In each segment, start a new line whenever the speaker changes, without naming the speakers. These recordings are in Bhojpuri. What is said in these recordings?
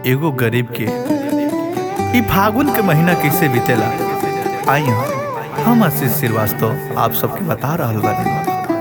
एगो गरीब के ई फागुन के महीना कैसे बीतेला आई हम हम आशीष श्रीवास्तव आप सबके बता रहल बानी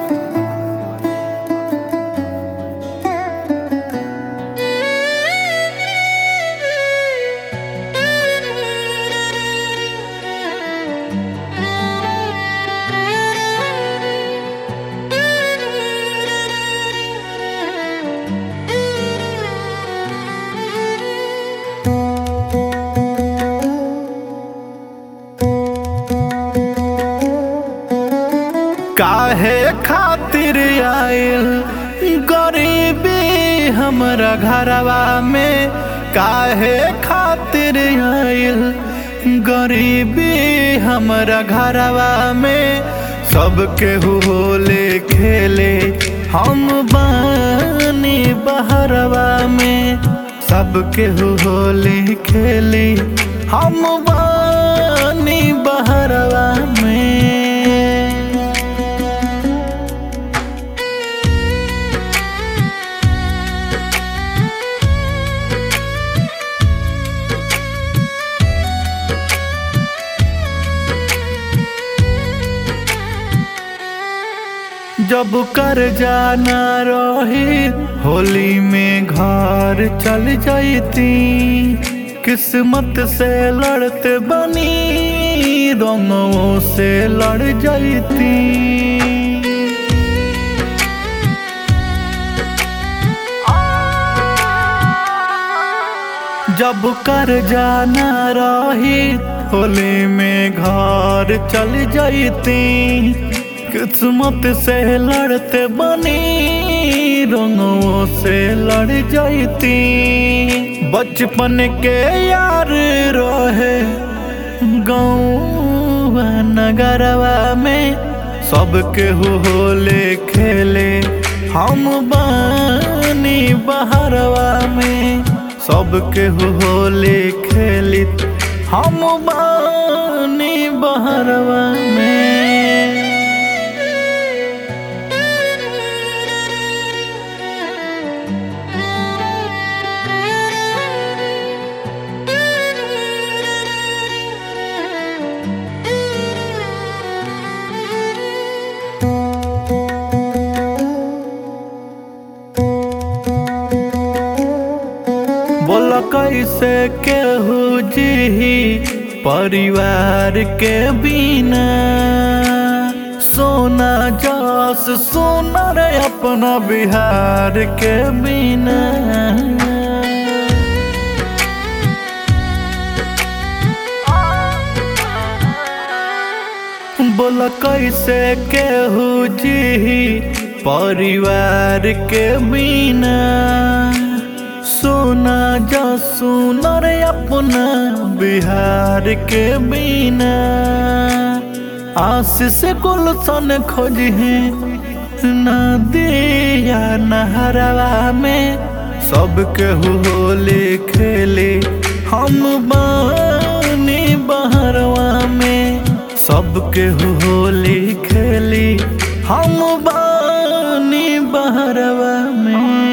काहे खातिर आयल गरीबी हमरा घरवा में काहे खातिर आयल गरीबी हमरा घरवा में सबके होले खेले हम बानी बहरवा में सबके होले खेले हम बानी बहरवा में जब कर जाना रही होली में घर चल जाती किस्मत से लड़ते बनी रंगों से लड़ जाती जब कर जाना रही होली में घर चल जाती किस्मत से लड़ते बनी रंगों से लड़ जाती बचपन के यार रहे गाँव नगरवा में सबके होले खेले हम बानी बहरवा में सबके होले खेलित हम बानी बहरवा में बोल कैसे केहू जी परिवार के बिना सोना जस सोना रे अपना बिहार के बिना बोल कैसे केहू जी परिवार के बिना सोना जा सोना रे अपना बिहार के बिना आशीष गुलशन खोज है नदिया नहरवा में सबके होले खेले हम बानी बहरवा में सबके होली खेली हम बानी बहरवा में